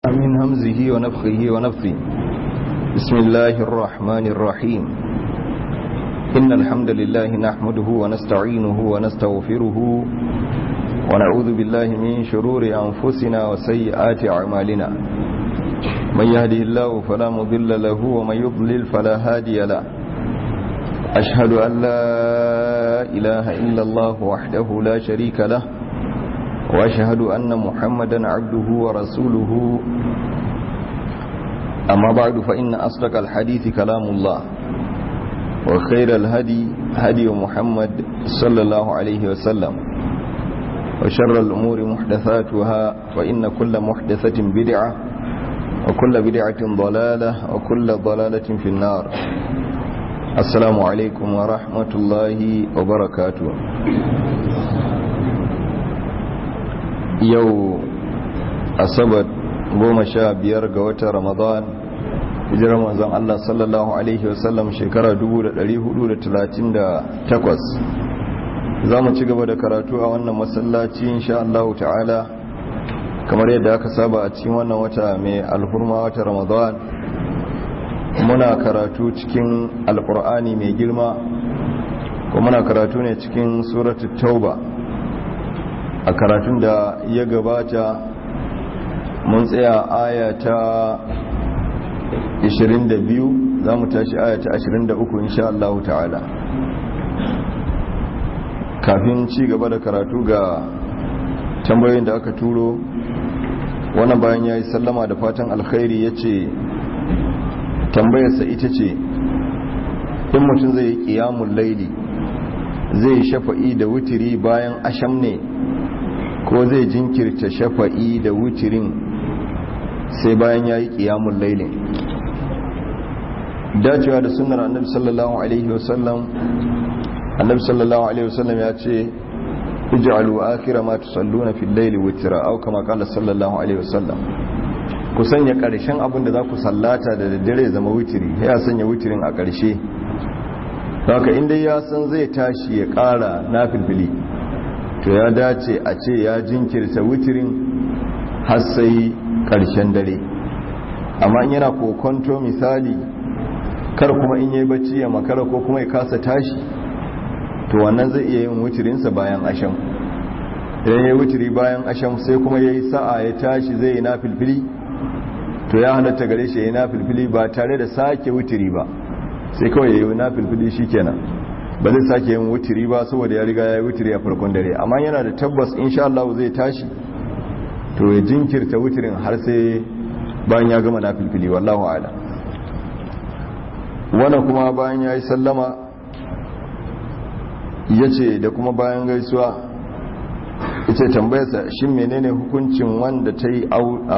من همزه ونفخه ونفثه بسم الله الرحمن الرحيم إن الحمد لله نحمده ونستعينه ونستغفره ونعوذ بالله من شرور أنفسنا وسيئات أعمالنا من يهده الله فلا مضل له ومن يضلل فلا هادي له أشهد أن لا إله إلا الله وحده لا شريك له وأشهد أن محمدا عبده ورسوله أما بعد فإن أصدق الحديث كلام الله وخير الهدي هدي محمد صلى الله عليه وسلم وشر الأمور محدثاتها وإن كل محدثة بدعة وكل بدعة ضلالة وكل ضلالة في النار السلام عليكم ورحمة الله وبركاته yau asabar goma sha biyar ga watan ramadan hijirar manzon Allah sallallahu Alaihi wasallam shekara 1438 za mu ci gaba da karatu a wannan masallaci insha Allah ta'ala kamar yadda aka saba a cikin wannan wata mai alhurma wata ramadan muna karatu cikin alkur'ani mai girma kuma muna karatu ne cikin suratul tauba a karatun da ya gabata mun tsaya aya ta 22 za mu tashi aya ta 23 insha Allah ta'ala kafin ci gaba da karatu ga tambayoyin da aka turo wannan bayan ya yi sallama da fatan alkhairi ya ce tambayarsa ita ce in mutum zai yi kiyamun laili zai shafa'i da wutiri bayan asham ne ko zai jinkirta shafa'i da wutirin sai bayan ya yi ƙiyamun lailin dacewa da sunar annabi sallallahu alaihi wasallam annabi sallallahu alaihi wasallam ya ce ij'alu akhira ma tusalluna fil layli witra aw kama qala sallallahu alaihi wasallam ku sanya ƙarshen abin da za ku sallata da daddare zama wutiri ya sanya wutirin a ƙarshe haka inda ya san zai tashi ya ƙara na filfili to ya dace a ce ya jinkirta witirin har sai ƙarshen dare amma in yana kokonto misali kar kuma in yi bacci ya makara ko kuma ya kasa tashi to wannan zai iya yin witirinsa bayan asham idan ya yi witiri bayan asham sai kuma ya yi sa'a ya tashi zai yi na filfili to ya halatta gare shi ya yi na filfili ba tare da sake witiri ba sai kawai ya yi na filfili shi kenan ba zai sake yin wutiri ba saboda ya riga ya yi wutiri a farkon dare amma yana da tabbas insha Allah zai tashi to ya jinkirta wutirin har sai bayan ya gama na filfili wallahu ala wannan kuma bayan ya yi sallama ya ce da kuma bayan gaisuwa ita tambayarsa shi menene hukuncin wanda ta yi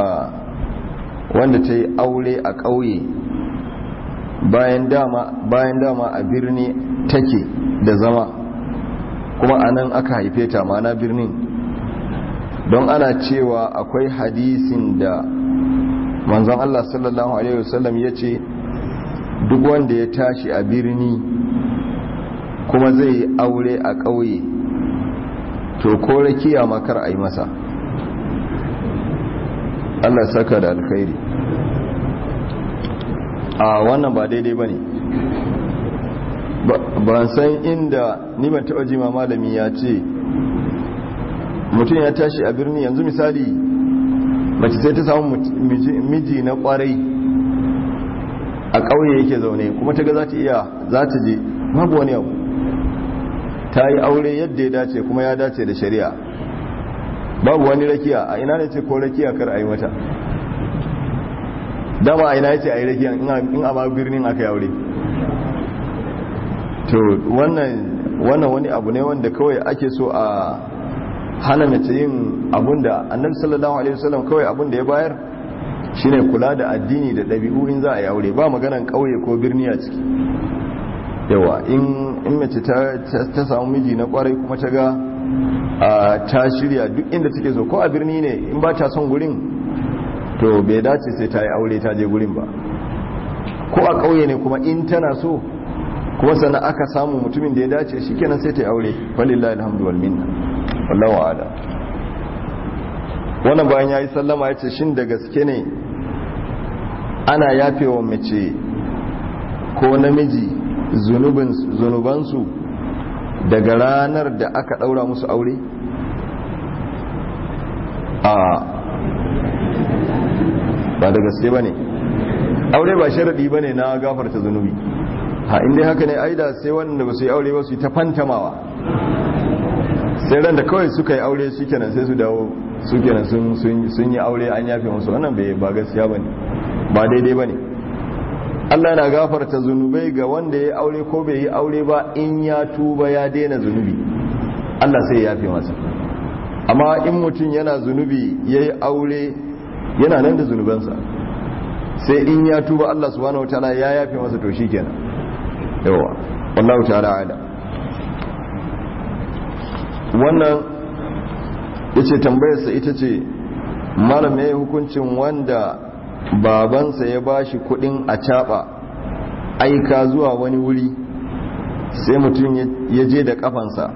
aure a ƙauye bayan dama a birni take da zama kuma a nan aka haife ta mana birnin don ana cewa akwai hadisin da manzon Allah sallallahu Alaihi wasallam ya ce duk wanda ya tashi a birni kuma zai yi aure a ƙauye to ko rakiya makar a yi masa Allah saka da alkhairi a wannan ba daidai ba ne ban san inda ni ban taɓa jima malami ya ce mutum ya tashi a birni yanzu misali mace sai ta samu miji na kwarai a ƙauye yake zaune kuma ta ga za ta iya za ta je babu wani abu ta yi aure yadda ya dace kuma ya dace da shari'a babu wani rakiya a ina ne ce ko rakiya kar a yi mata dama a ina ya ce a yi rakiya in a ma birnin aka yi aure to wannan wani abu ne wanda kawai ake so a hana mace yin abunda annabi sallallahu alaihi wasallam kawai abunda ya bayar shine kula da addini da ɗabi'u in za a yi aure ba maganan ƙauye ko birni a ciki yawa in mace ta samu miji na kwarai kuma ta ga ta shirya duk inda take so ko a birni ne in ba ta son gurin to bai dace sai ta yi aure ta je gurin ba ko a ƙauye ne kuma in tana so kuma sannan aka samu mutumin da ya dace shi kenan sai ta yi aure walillahi alhamdu wal minna wallahu a'lam wannan bayan ya yi sallama ya ce shin da gaske ne ana yafewa mace ko namiji zunubansu daga ranar da aka ɗaura musu aure a ba da gaske ba ne aure ba sharaɗi ba ne na gafarta zunubi ha inda haka ne aida sai wanda ba su yi aure ba su yi ta fantamawa sai ran da kawai suka yi aure shi kenan sai su dawo su kenan sun yi aure an yafe musu wannan ba gaskiya ba ne ba daidai ba ne Allah na gafarta zunubai ga wanda ya aure ko bai yi aure ba in ya tuba ya daina zunubi Allah sai ya yafe masa amma in mutum yana zunubi ya yi aure yana nan da zunubansa sai in ya tuba Allah subhanahu wataala ya yafe masa to shi kenan yawa wallahu ta'ala ala wannan yace tambayarsa ita ce malam ya hukuncin wanda babansa ya bashi kudin a caba aika zuwa wani wuri sai mutum ya je da kafansa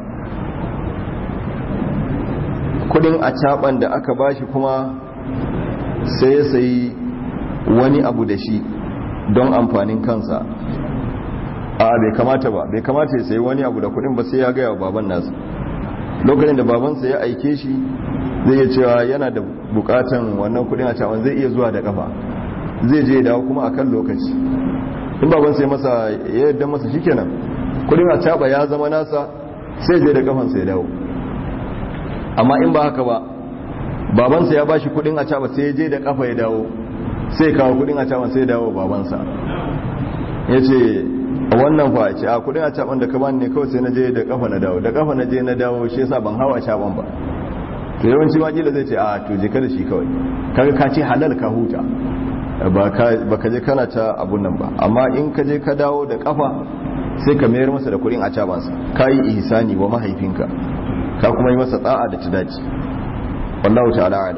kudin a caban da aka bashi kuma sai ya sayi wani abu da shi don amfanin kansa a bai kamata ba bai kamata ya sayi wani abu da kudin ba sai ya gaya wa baban nasa lokacin da babansa ya aike shi zai iya cewa yana da bukatan wannan kudin a caban zai iya zuwa da kafa zai je dawo kuma a kan lokaci in babansa ya masa ya yadda masa shikenan kudin a caba ya zama nasa sai je da kafansa ya dawo amma in ba haka ba babansa ya bashi kudin a caba sai ya je da kafa ya dawo sai kawo kudin a caba sai ya dawo babansa ya ce wannan fa ce a kudin a caban da ka bani ne kawai sai na je da kafa na dawo da kafa na je na dawo shi yasa ban hawa caban ba to yawanci ma kila zai ce a to je kada shi kawai kaga ka ce halal ka huta ba ka je kana ta abun nan ba amma in ka je ka dawo da kafa sai ka mayar masa da kudin a cabansa ka yi ihsani wa mahaifinka ka kuma yi masa tsa'a da ta dace wallahu ta'ala ala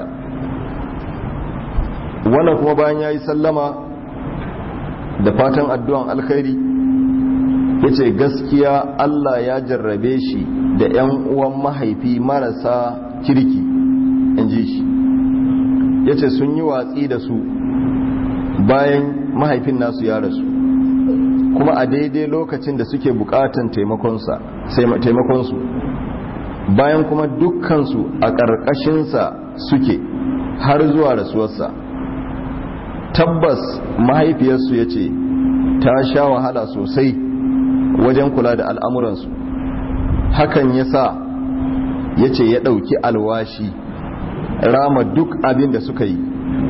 wannan kuma bayan yayi sallama da fatan addu'an alkhairi yace gaskiya Allah ya jarrabe shi da ƴan uwan mahaifi marasa kirki inji shi yace sun yi watsi da su bayan mahaifin nasu ya rasu kuma a daidai lokacin da suke bukatan taimakonsu bayan kuma dukkansu a ƙarƙashinsa suke har zuwa rasuwarsa tabbas mahaifiyarsu ya ce ta sha wahala sosai wajen kula da al'amuransu hakan ya sa ya ce ya ɗauki alwashi rama duk abin da suka yi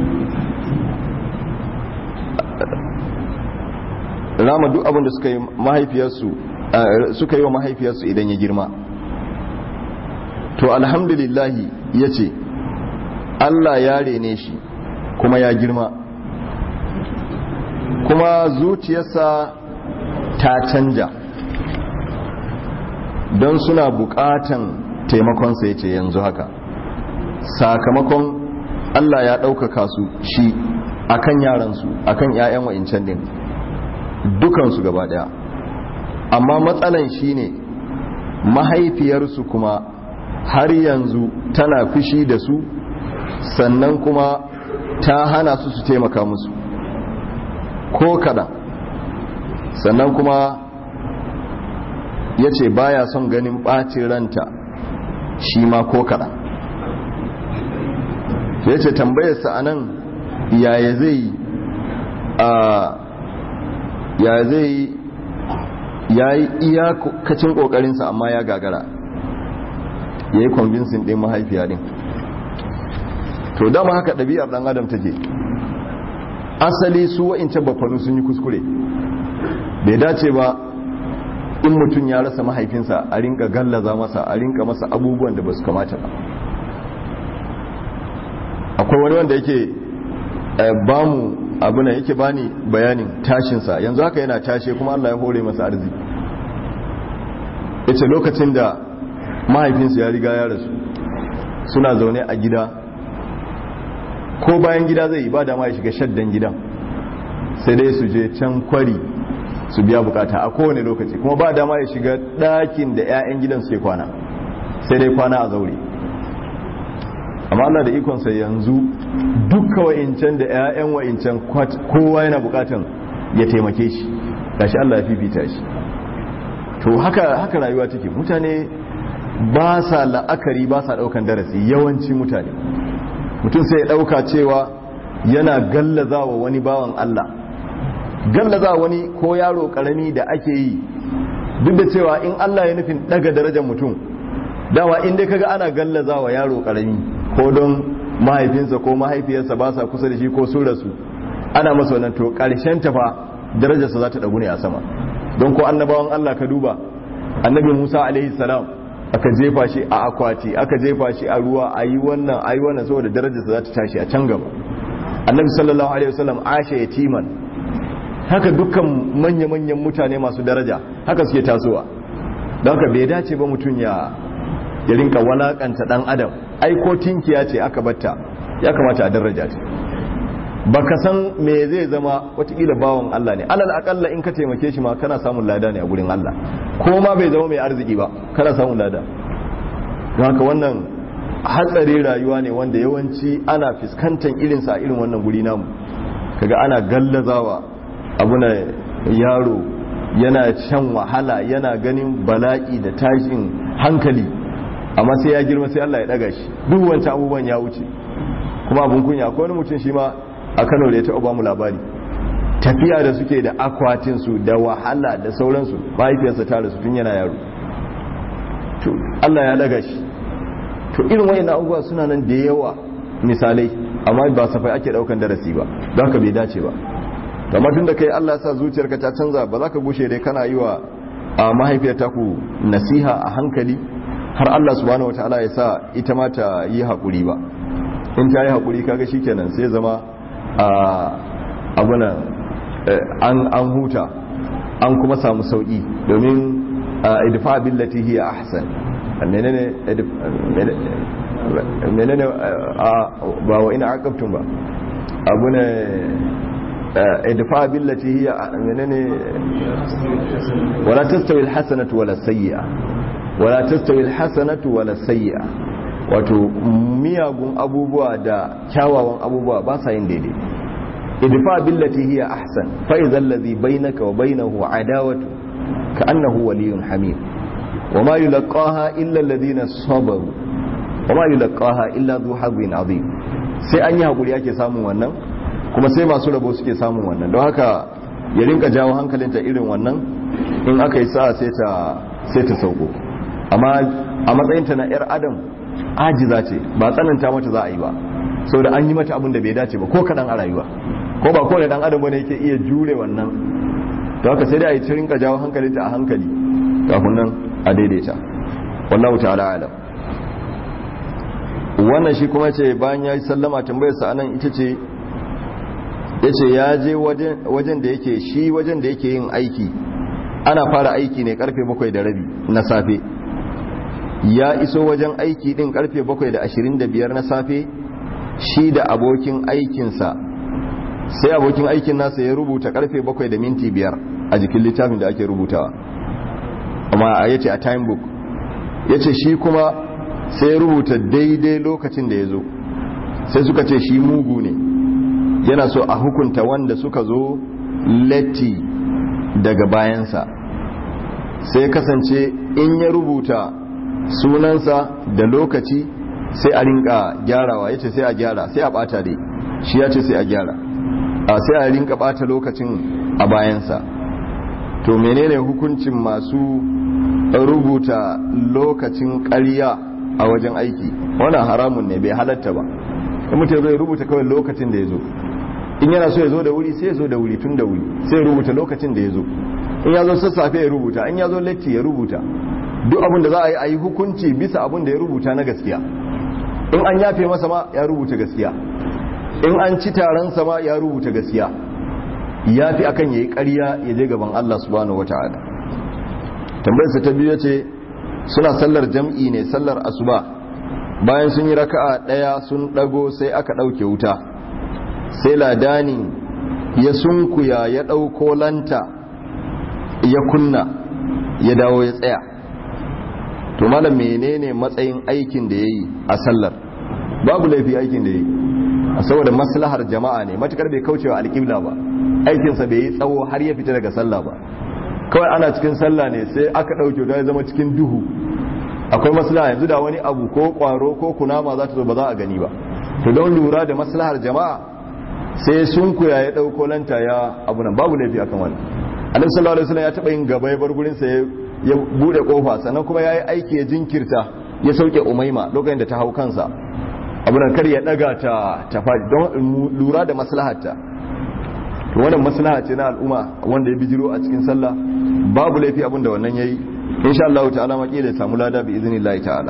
rama duk abin da suka yi mahaifiyarsu suka yi wa mahaifiyarsu idan ya girma to alhamdulillahi ya ce Allah ya rene shi kuma ya girma kuma zuciyarsa ta canja don suna bukatan taimakonsa ya ce yanzu haka sakamakon Allah ya ɗaukaka su shi akan yaransu akan 'ya'yan wa'incan din dukansu gaba daya amma matsalan shine mahaifiyarsu kuma har yanzu tana fushi da su sannan kuma ta hana su su taimaka musu ko kaɗan sannan kuma ya ce baya son ganin ɓacin ranta shi ma ko kaɗan ya ce tambayarsa a nan yaya zai a ya zai ya yi iyakacin kokarinsa amma ya gagara ya yi convincing ɗin mahaifiya ɗin to dama haka ɗabi'ar ɗan adam take asali su wa'incan bafanu sun yi kuskure bai dace ba in mutum ya rasa mahaifinsa a rinka gallaza masa a rinka masa abubuwan da ba su kamata ba akwai wani wanda yake bamu abu na yake bani bayanin tashinsa yanzu haka yana tashe kuma Allah ya hore masa arziki yace lokacin da mahaifinsu ya riga ya rasu suna zaune a gida ko bayan gida zai yi ba da ma ya shiga shaddan gidan sai dai su je can kwari su biya bukata a kowane lokaci kuma ba dama ya shiga ɗakin da 'ya'yan gidan suke kwana sai dai kwana a zaure amma Allah da ikonsa yanzu dukkan wa'incan da 'ya'yan wa'incan kowa yana bukatan ya taimake shi gashi Allah ya fifita shi to haka haka rayuwa take mutane ba sa la'akari ba sa daukan darasi yawanci mutane mutum sai ya dauka cewa yana gallaza wa wani bawan Allah gallaza wani ko yaro karami da ake yi duk da cewa in Allah ya nufin daga darajar mutum dama in dai kaga ana gallaza wa yaro karami ko don mahaifinsa ko mahaifiyarsa ba sa kusa da shi ko sun rasu ana masa wannan to karshen tafa darajarsa za ta dagu ne a sama don ko annabawan Allah ka duba annabi Musa alaihi salam aka jefa shi a akwati aka jefa shi a ruwa ayi wannan ayi wannan saboda darajarsa za ta tashi a can gaba annabi sallallahu alaihi wasallam asha yatiman haka dukkan manya-manyan mutane masu daraja haka suke tasowa don haka bai dace ba mutum ya ya rinka walakanta dan adam ai ko tinkiya ce aka batta ya kamata a daraja ta baka san me zai zama watakila bawan Allah ne alal akalla in ka taimake shi ma kana samun lada ne a gurin Allah ko ma bai zama mai arziki ba kana samun lada don haka wannan hatsari rayuwa ne wanda yawanci ana fuskantar irinsa a irin wannan guri namu kaga ana gallazawa abuna yaro yana shan wahala yana ganin bala'i da tashin hankali amma sai ya girma sai Allah ya daga shi duk wancan abubuwan ya wuce kuma abun kunya akwai wani mutum shi ma a Kano da ya taɓa bamu labari tafiya da suke da akwatin su da wahala da sauransu mahaifiyarsa ta rasu tun yana yaro to Allah ya daga shi to irin wayannan abubuwa suna nan da yawa misalai amma ba safai ake daukan darasi ba don haka bai dace ba kamar tun da kai Allah sa zuciyarka ta canza ba za ka gushe dai kana yi wa mahaifiyar taku nasiha a hankali har Allah subhanahu wataala ya sa ita ma ta yi haƙuri ba in ta yi haƙuri kaga shikenan sai zama abuna an huta an kuma samu sauƙi domin idfa billati hiya ahsan menene menene ba wa ina aqabtum ba abuna idfa billati hiya menene wala tastawi alhasanatu wala sayyi'a wala tastawi alhasanatu wala sayyi'a wato miyagun abubuwa da kyawawan abubuwa ba sa yin daidai idfa billati hiya ahsan fa idza alladhi bainaka wa bainahu adawatu ka'annahu waliyyun hamim وما يلقاها إلا الذين صبروا وما يلقاها إلا ذو حظ عظيم sai an yi hakuri ake samun wannan kuma sai masu rabo suke samun wannan don haka ya rinka jawo hankalinta irin wannan in aka yi sa'a sai ta sai ta sauko amma a matsayinta na yar adam ajiza ce ba tsananta mata za a yi ba saboda an yi mata abin da bai dace ba ko kadan a rayuwa ko ba kowane dan adam bane yake iya jure wannan don haka sai dai a yi rinka jawo hankalinta a hankali kafin nan a daidaita wallahu ta'ala alam wannan shi kuma ce bayan ya yi sallama tambayarsa anan ita ce ya ce ya je wajen da yake shi wajen da yake yin aiki ana fara aiki ne karfe bakwai da rabi na safe ya iso wajen aiki din karfe bakwai da ashirin da biyar na safe shi da abokin aikinsa sai abokin aikin nasa ya rubuta karfe bakwai da minti biyar a jikin littafin da ake rubutawa amma a yace a time book yace shi kuma sai ya rubuta daidai lokacin da ya zo sai suka ce shi mugu ne yana so a hukunta wanda suka zo latti daga bayansa sai kasance in ya rubuta sunansa da lokaci sai a rinka gyarawa yace sai a gyara sai a bata dai shi ya ce sai a gyara sai a rinka bata lokacin a bayansa to menene hukuncin masu rubuta lokacin ƙarya a wajen aiki wannan haramun ne bai halatta ba in mutum zai rubuta kawai lokacin da ya zo in yana so ya zo da wuri sai ya zo da wuri tun da wuri sai rubuta lokacin da ya zo in ya zo sassafe ya rubuta in ya zo latti ya rubuta duk abin da za a yi a yi hukunci bisa abin da ya rubuta na gaskiya in an yafe masa ma ya rubuta gaskiya in an ci taron ma ya rubuta gaskiya ya fi akan ya yi ƙarya ya je gaban Allah subhanahu wata'ala tambayarsa ta biyu ce suna sallar jam'i ne sallar asuba bayan sun yi raka'a ɗaya sun ɗago sai aka ɗauke wuta sai ladani ya sunkuya ya ɗauko lanta ya kunna ya dawo ya tsaya to malam menene matsayin aikin da ya yi a sallar babu laifi aikin da yi saboda maslahar jama'a ne matukar bai kaucewa alƙibla ba aikinsa bai yi tsawo har ya fita daga sallah ba kawai ana cikin sallah ne sai aka ɗauke ta ya zama cikin duhu akwai maslaha yanzu da wani abu ko ƙwaro ko kunama za ta zo ba za a gani ba to don lura da maslahar jama'a sai sunkuya ya ɗauko lanta ya abu nan babu laifi akan wani annabi sallallahu alaihi wasallam ya taɓa yin gaba ya bar gurin sa ya bude kofa sannan kuma yayi aiki ya jinkirta ya sauke umaima lokacin da ta hau kansa abu nan kar ya daga ta ta don lura da maslaharta to wannan maslaha ce na al'umma wanda ya bijiro a cikin sallah babu laifi abin da wannan yayi insha Allah ta'ala makila ya samu lada bi iznillahi ta'ala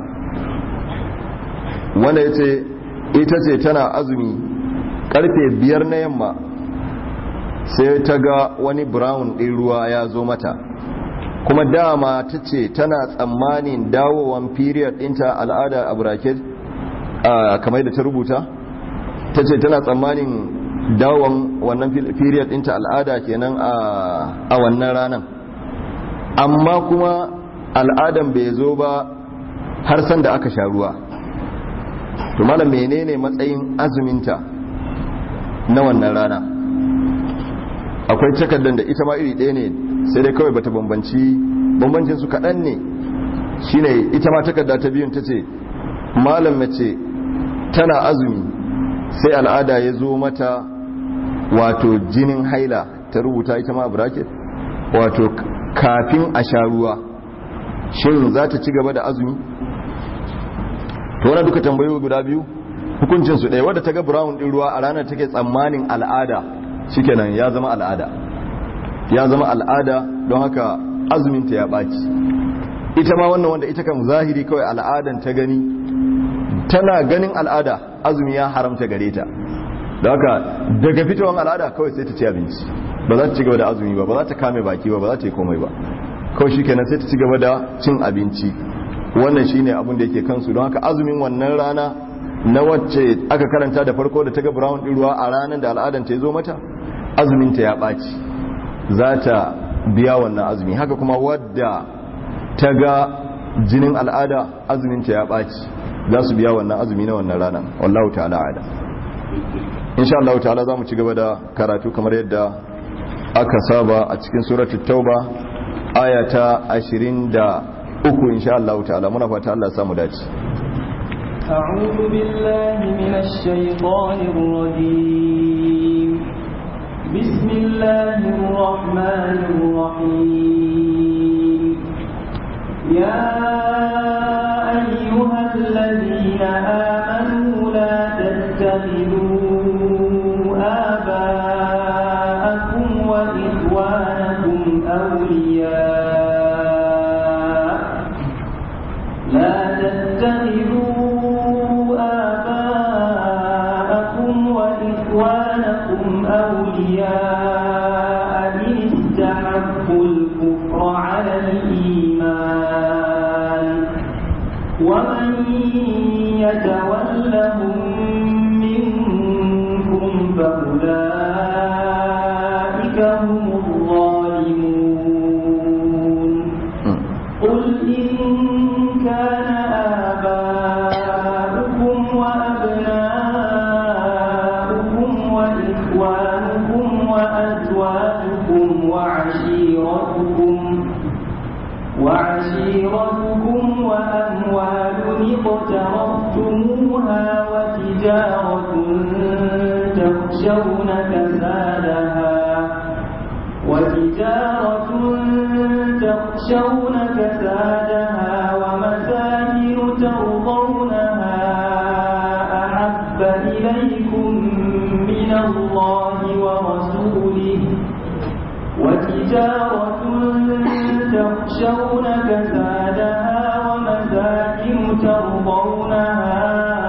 wanda yace ita ce tana azumi karfe biyar na yamma sai ta ga wani brown ɗin ruwa ya zo mata kuma dama ta ce tana tsammanin dawowan period ɗinta al'ada a bracket kamar da ta rubuta ta ce tana tsammanin dawowan wannan period ɗinta al'ada kenan a wannan ranar amma kuma al'adan bai zo ba har san da aka sha ruwa to malam menene matsayin azuminta na wannan rana akwai takardar da ita ma iri ɗaya ne sai dai kawai bata bambanci bambancin su kaɗan ne shine ita ma takarda ta biyun ta ce malam mace tana azumi sai al'ada ya zo mata wato jinin haila ta rubuta ita ma a bracket wato kafin a sha ruwa shin za ta ci gaba da azumi to wani duka tambayoyi guda biyu hukuncin su ɗaya wadda ta ga brown ɗin ruwa a ranar take tsammanin al'ada shikenan ya zama al'ada ya zama al'ada don haka azuminta ya ɓaci ita ma wannan wanda ita kan zahiri kawai al'adan ta gani tana ganin al'ada azumi ya haramta gare ta da haka daga fitowar al'ada kawai sai ta ci abinci ba za ta ci gaba da azumi ba ba za ta kame baki ba ba za ta yi komai ba kawai shi kenan sai ta ci gaba da cin abinci wannan shine abin da yake kansu don haka azumin wannan rana na wacce aka karanta da farko da ta ga brown din ruwa a ranar da al'adan ta zo mata azumin ta ya ɓaci za ta biya wannan azumi haka kuma wadda ta ga jinin al'ada azumin ta ya ɓaci za su biya wannan azumi na wannan rana wallahu ta'ala ala insha Allah ta'ala za mu ci gaba da karatu kamar yadda aka saba a cikin suratul tauba aya ta 23 insha Allah ta'ala muna fata Allah ya samu dace أعوذ بالله من الشيطان الرجيم بسم الله الرحمن الرحيم يا أيها الذين آمنوا لا تتخذوا آباءكم وإخوانكم أولياء لا تتخذوا آباءكم وإخوانكم أولياء إن استحبوا الكفر على الإيمان ومن يتولهم منكم فأولئك هم الظالمون قل إن كان آباؤكم وأبناؤكم وإخوانكم وأزواجكم وعشيرتكم وعشيرتكم وأموال اقترفتموها وتجارة تخشون كسادها وتجارة تخشون كسادها ومساكن ترضونها أحب إليكم من الله ورسوله وتجارة تخشون كسادها ومساكن ترضونها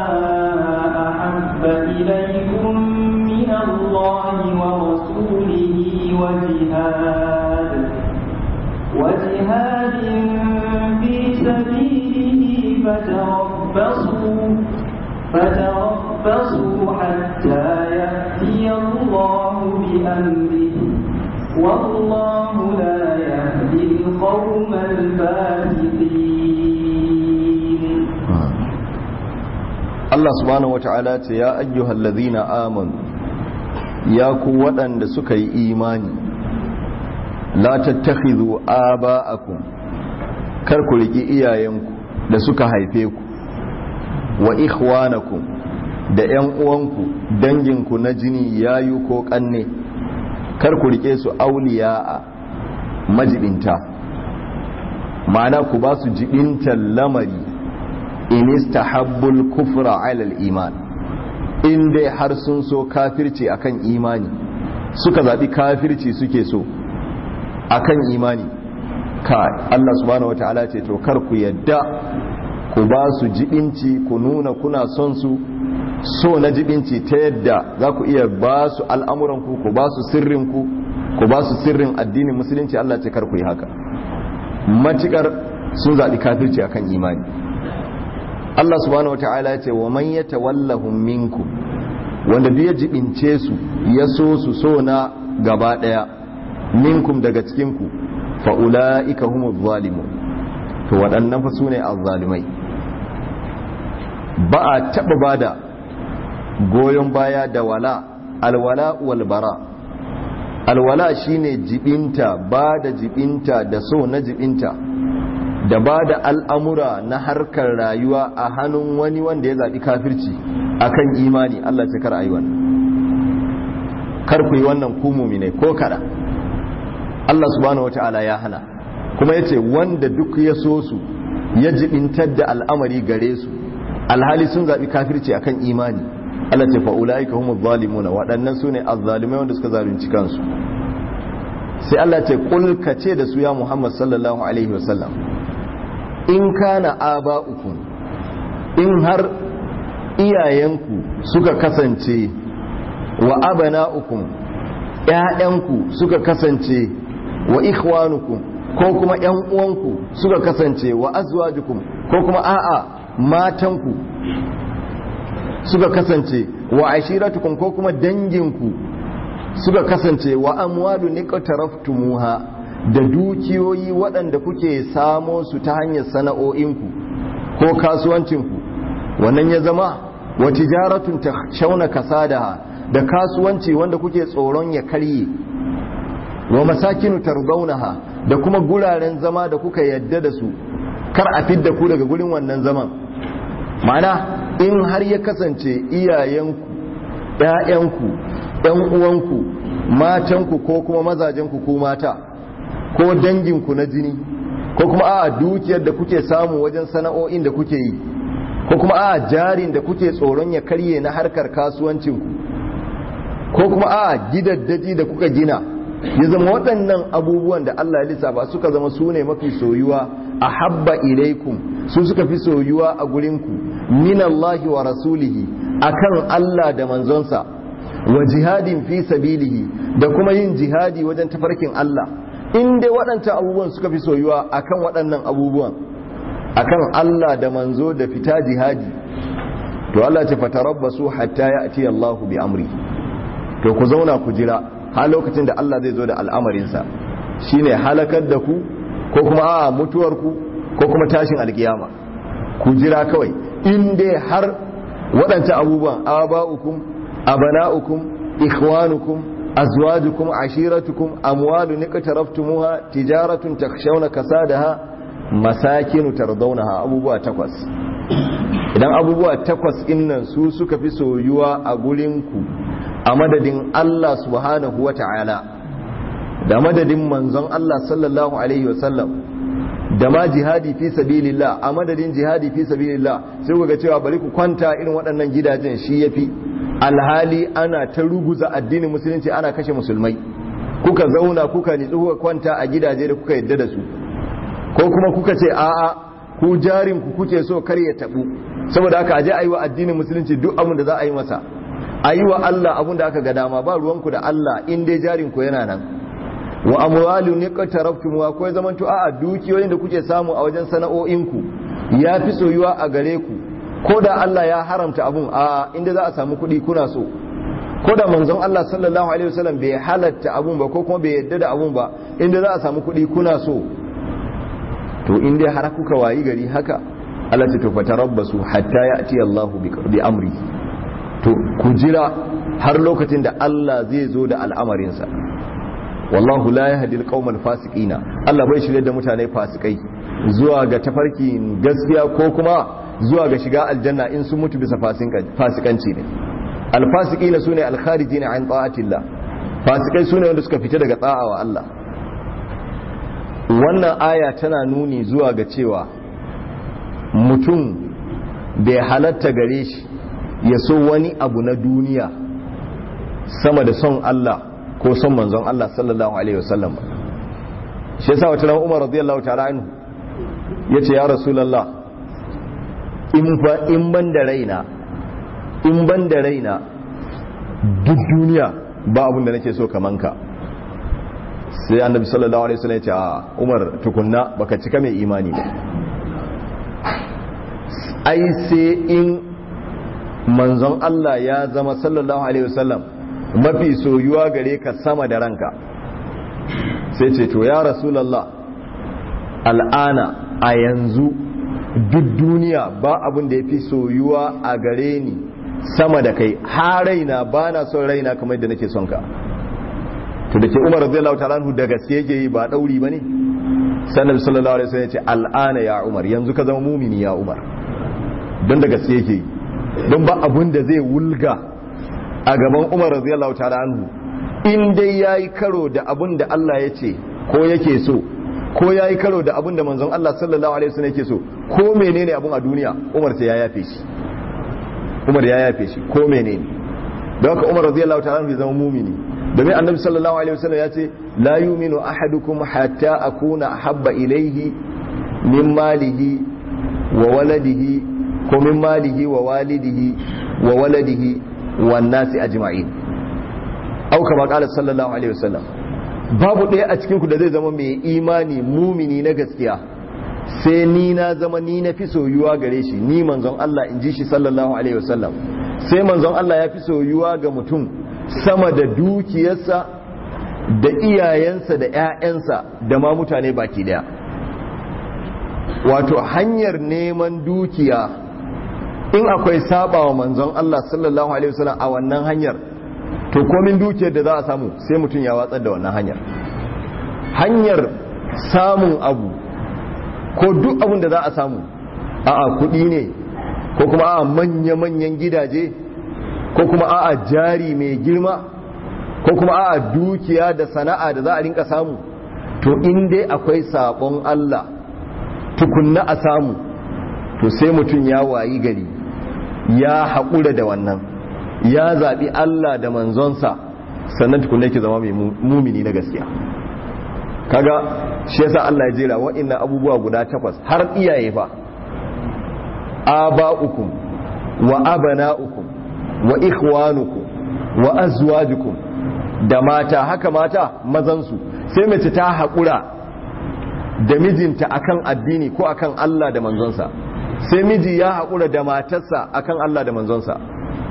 أحب إليكم من الله ورسوله وجهاد وجهاد في سبيله فتربصوا فتربصوا حتى يأتي الله بأمره والله لا يهدي القوم الفاسقين Allah subhanahu wata'ala ce ya ayyuhal ladhina amanu ya ku waɗanda suka yi imani la tattakhidhu aba'akum kar ku riki iyayenku da suka haife ku wa ikhwanakum da ƴan uwanku danginku na jini yayu ko kanne kar ku rike su auliya'a majibinta ma'ana ku ba su jibintan lamari in istahabbul kufra ala iman in dai har sun so kafirci akan imani suka zabi kafirci suke so akan imani ka Allah subhanahu wataala ce to kar ku yadda ku ba su jibinci ku nuna kuna son su so na jibinci ta yadda za ku iya ba su al'amuranku ku ba su sirrinku ku ba su sirrin addinin musulunci Allah ce kar ku yi haka matukar sun zaɓi kafirci akan imani Allah subhanahu wa ta'ala ya ce wa man yatawallahum minkum wanda duk ya jibince su ya so su so na gaba daya minkum daga cikin ku fa ulaika humuz zalimun to waɗannan fa sune azzalimai ba a taɓa bada goyon baya da wala alwala wal bara alwala shine jibinta ba da jibinta da so na jibinta da ba da al'amura na harkar rayuwa a hannun wani wanda ya zaɓi kafirci akan imani Allah ce kar a yi wannan kar ku yi wannan kumumi ne ko kada Allah subhanahu wa ta'ala ya hana kuma ya ce wanda duk ya so su ya jibintar da al'amari gare su alhali sun zaɓi kafirci akan imani Allah ce fa'ula'ika humu zalimuna waɗannan su ne azzalimai wanda suka zalunci kansu sai Allah ce kulka ce da su ya Muhammad sallallahu alaihi wasallam in kana aba'ukum in har iyayenku suka kasance wa abana'ukum ƴaƴanku suka kasance wa ikhwanukum ko kuma ƴan uwanku suka kasance wa azwajukum ko kuma a'a matanku suka kasance wa ashiratukum ko kuma danginku suka kasance wa amwalu niqtaraftumuha da dukiyoyi waɗanda kuke samo su ta hanyar sana'o'inku ko kasuwancinku wannan ya zama wa tijaratun shauna kasadaha da kasuwanci wanda kuke tsoron ya karye wa masakinu tardaunaha da kuma guraren zama da kuka yadda da su kar a fidda ku daga gurin wannan zaman ma'ana in har ya kasance iyayenku ‘ya'yanku ‘yan uwanku matanku ko kuma mazajenku ko mata ko danginku na jini ko kuma a dukiyar da kuke samu wajen sana'o'in da kuke yi ko kuma a jarin da kuke tsoron ya karye na harkar kasuwancinku ko kuma a gidaddaji da kuka gina ya zama waɗannan abubuwan da Allah ya lissafa suka zama su ne mafi soyuwa a habba ilaikum su suka fi soyuwa a gurinku minallahi wa rasulihi akan Allah da manzonsa wa jihadin fi sabilihi da kuma yin jihadi wajen tafarkin Allah in dai waɗancan abubuwan suka fi soyuwa akan waɗannan abubuwan akan Allah da manzo da fita jihadi to Allah ce fatarabbasu hatta ya'ti Allahu bi amri to ku zauna ku jira har lokacin da Allah zai zo da al'amarinsa shine halakar da ku ko kuma a mutuwar ku ko kuma tashin alkiyama ku jira kawai in dai har waɗancan abubuwan aba'ukum abana'ukum ikhwanukum azwajukum ashiratukum amwalu niqtaraftumuha tijaratun takhshawna kasadaha masakinu tardawnaha abubuwa takwas idan abubuwa takwas innan su suka fi soyuwa a gurinku a madadin Allah subhanahu wata'ala da madadin manzon Allah sallallahu alaihi wasallam da ma jihadi fi sabilillah a madadin jihadi fi sabilillah sai ku ga cewa bari ku kwanta irin waɗannan gidajen shi yafi alhali ana ta ruguza addinin musulunci ana kashe musulmai kuka zauna kuka nitsu kuka kwanta a gidaje da kuka yadda da su ko kuma kuka ce a'a ku jarin ku kuke so kar ya tabu saboda haka aje ayi wa addinin musulunci duk abin da za a yi masa ayi wa Allah abin da aka ga dama ba ruwanku da Allah in dai jarin ku yana nan wa amwalu ne qataraftum wa ko zaman to a'a dukiyoyin da kuke samu a wajen sana'o'inku ya fi soyuwa a gare ku ko da Allah ya haramta abun a inda za a samu kuɗi kuna so ko da manzon Allah sallallahu alaihi wasallam bai halatta abun ba ko kuma bai yadda da abun ba inda za a samu kuɗi kuna so to in dai har kuka wayi gari haka Allah ta tufata rabbasu hatta ya ati Allah bi amri to ku jira har lokacin da Allah zai zo da al'amarinsa wallahu la yahdi al fasiqina Allah bai shirye da mutane fasikai zuwa ga tafarkin gaskiya ko kuma zuwa ga shiga aljanna in sun mutu bisa fasikanci ne alfasiqina sune alkharijina an ta'atillah fasikai sune wanda suka fita daga ta'a wa Allah wannan aya tana nuni zuwa ga cewa mutum bai halatta gare shi ya so wani abu na duniya sama da son Allah ko son manzon Allah sallallahu alaihi wasallam shi yasa wata ran Umar radiyallahu ta'ala anhu yace ya rasulullah in fa in ban da raina in ban da raina duk duniya ba abin da nake so kaman ka sai annabi sallallahu alaihi wasallam ya ce a Umar tukunna baka cika mai imani ba ai sai in manzon Allah ya zama sallallahu alaihi wasallam mafi soyuwa gare ka sama da ranka sai ce to ya rasulullah al'ana a yanzu duk duniya ba abin da ya fi soyuwa a gare ni sama da kai har raina ba na son raina kamar yadda nake son ka to da ke umar radiyallahu ta'ala anhu da gaske yake yi ba dauri bane sannan sallallahu alaihi wasallam ya ce al'ana ya umar yanzu ka zama mumini ya umar don da gaske yake yi don ba abun da zai wulga a gaban umar radiyallahu ta'ala anhu in dai yayi karo da abun da Allah ya ce ko yake so ko yayi karo da abun da manzon Allah sallallahu alaihi wasallam yake so ko menene abun a duniya umar sai ya yafe shi umar ya yafe shi ko menene don haka umar radiyallahu ta'ala anhu zama mumini domin annabi sallallahu alaihi wasallam ya ce la yuminu ahadukum hatta akuna habba ilaihi min malihi wa waladihi ko min malihi wa walidihi wa waladihi wan nasi ajma'in au kama qala sallallahu alaihi wasallam babu ɗaya a cikin ku da zai zama mai imani mumini na gaskiya sai ni na zama ni na fi soyuwa gare shi ni manzon Allah in ji shi sallallahu alaihi wasallam sai manzon Allah ya fi soyuwa ga mutum sama da dukiyarsa da iyayensa da 'ya'yansa da ma mutane baki daya wato hanyar neman dukiya in akwai saba wa manzon Allah sallallahu alaihi wasallam a wannan hanyar to komin dukiyar da za a samu sai mutum ya watsar da wannan hanyar hanyar samun abu ko duk abin da za a samu a'a kuɗi ne ko kuma a'a manya-manyan gidaje ko kuma a'a jari mai girma ko kuma a'a dukiya da sana'a da za a rinka samu to in dai akwai sabon Allah tukunna a samu to sai mutum ya wayi gari ya haƙura da wannan ya zaɓi Allah da manzonsa sannan tukunna yake zama mai mumini na gaskiya kaga shi yasa Allah ya jera wa'annan abubuwa guda takwas har iyaye fa aba'ukum wa abana'ukum wa ikhwanukum wa azwajukum da mata haka mata mazansu sai mace ta haƙura da mijinta akan addini ko akan Allah da manzonsa sai miji ya haƙura da matarsa akan Allah da manzonsa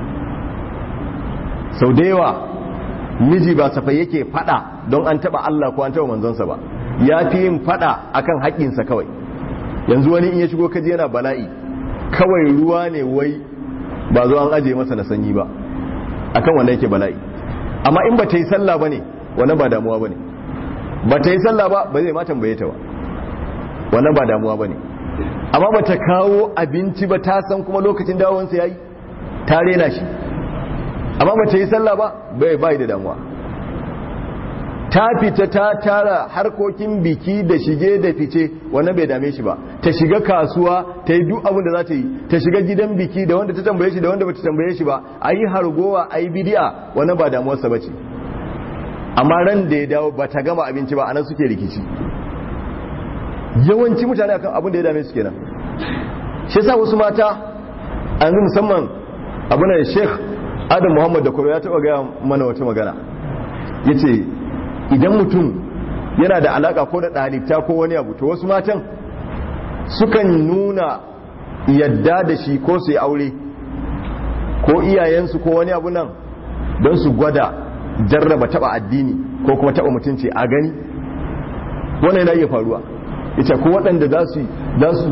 sau da yawa miji ba safai yake fada don an taba Allah ko an taba manzonsa ba ya fi yin fada akan haƙƙinsa kawai yanzu wani in ya shigo kaji yana bala'i kawai ruwa ne wai ba zo an aje masa na sanyi ba akan wanda yake bala'i amma in ba ta yi sallah ba ne wannan ba damuwa ba ne ba ta yi sallah ba ba zai ma tambaye ta ba wannan ba damuwa ba ne amma ba ta kawo abinci ba ta san kuma lokacin dawowansa ya yi ta rena shi amma ba ta yi sallah ba bai bai da damuwa ta fita ta tara harkokin biki da shige da fice wannan bai dame shi ba ta shiga kasuwa ta yi duk abin da za ta yi ta shiga gidan biki da wanda ta tambaye shi da wanda ba ta tambaye shi ba a yi hargowa a yi bidiya wannan ba damuwarsa ba ce amma ran da ya dawo ba ta gama abinci ba anan suke rikici yawanci mutane akan abin da ya dame su kenan shi yasa wasu mata an musamman abin da sheikh adam muhammad da kuro ya taba gaya mana wata magana ya ce idan mutum yana da alaka ko da ɗalibta ko wani abu to wasu matan sukan nuna yadda da shi ko su yi aure ko iyayensu ko wani abu nan don su gwada jarraba taba addini ko kuma taba mutunci a gani wannan yana iya faruwa ita ko waɗanda za su zo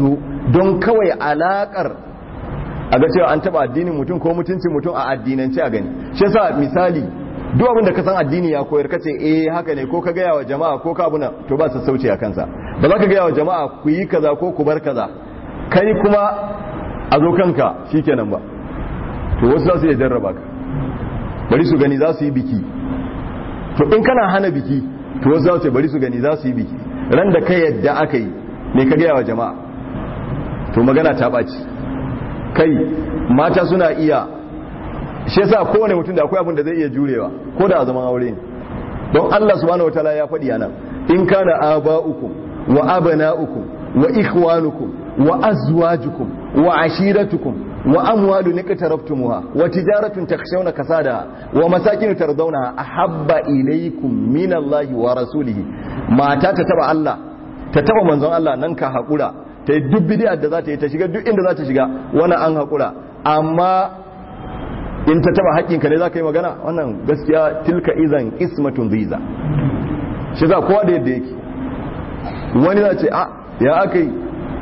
don kawai alakar a ga cewa an taba addinin mutum ko mutuncin mutum a addinance a gani shi yasa misali duk abin da ka san addini ya koyar kace eh haka ne ko ka gaya wa jama'a ko ka abuna to ba sassauci a kansa ba za ka gaya wa jama'a ku yi kaza ko ku bar kaza kai kuma a zo kanka shikenan ba to wasu za su iya jarraba ka bari su gani za su yi biki to in kana hana biki to wasu za su ce bari su gani za su yi biki ran da ka yadda aka yi me ka gaya wa jama'a to magana ta ɓaci kai mata suna iya shi yasa kowane mutum da akwai abin da zai iya jurewa ko da a zaman aure ne don Allah subhanahu wataala ya faɗi anan in kana aba'ukum wa abana'ukum wa ikhwanukum wa azwajukum wa ashiratukum wa amwalu iqtaraftumuha wa tijaratun takhshawna kasada wa masakin tardawnaha ahabba ilaykum min Allah wa rasulihi mata ta taba Allah ta taba manzon Allah nan ka hakura ta yi duk bidiyar da za ta yi ta shiga duk inda za ta shiga wani an haƙura amma in ta taba haƙƙinka ne za ka yi magana wannan gaskiya tilka izan ismatun ziza shi za kowa da yadda yake wani za ce a ya aka yi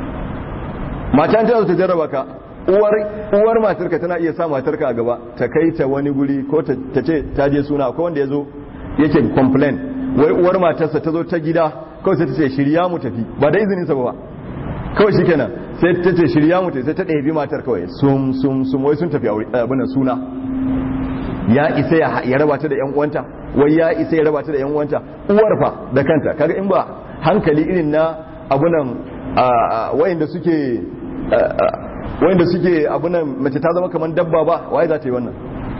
mata ta ta jarraba ka uwar matarka tana iya sa matarka a gaba ta kai ta wani guri ko ta ce ta je suna ko wanda ya zo yake complain wai uwar matarsa ta zo ta gida kawai sai ta ce shirya mu tafi ba da izininsa ba kawai shi kenan sai ta ce shirya mutu sai ta ɗabi matar kawai sum sum sum wai sun tafi abinan suna ya isa ya raba ta da yan uwanta wai ya isa ya raba ta da yan uwanta uwar fa da kanta kaga in ba hankali irin na abunan wayanda suke wayanda suke abunan mace ta zama kamar dabba ba waye za ta yi wannan